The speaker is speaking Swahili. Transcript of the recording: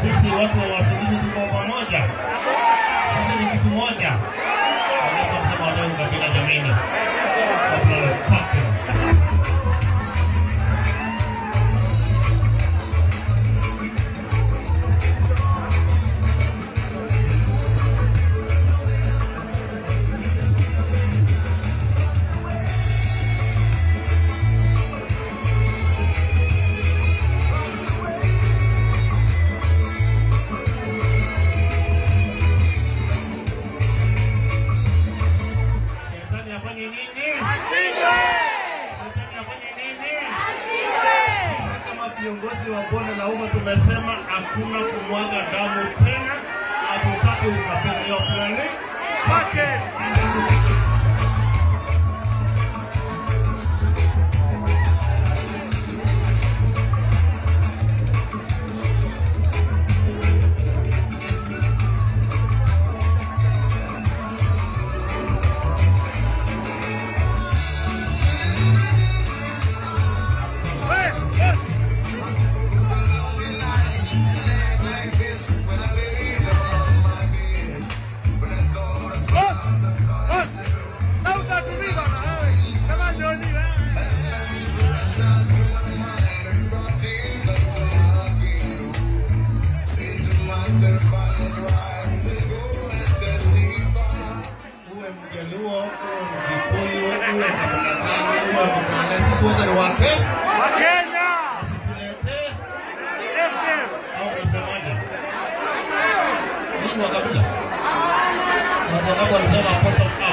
sisi watu wa Uasin tuko pamoja, sisi ni kitu moja. Wanaposema wadau kabila, jameni, kabla ya fucking Shetani afanye nini? Shetani afanye nini? Sisi kama viongozi wa bonde la ufa tumesema hakuna kumwaga damu tena, hatutaki ukabila. Hiyo plani uwe Mjaluo, uwe Mkikuyu, uwe kabila gani, uwe Mkale, sisi wote ni wake. Usituletee au unasemaje? Mimi wa kabila. Watu wangu wanasema bottom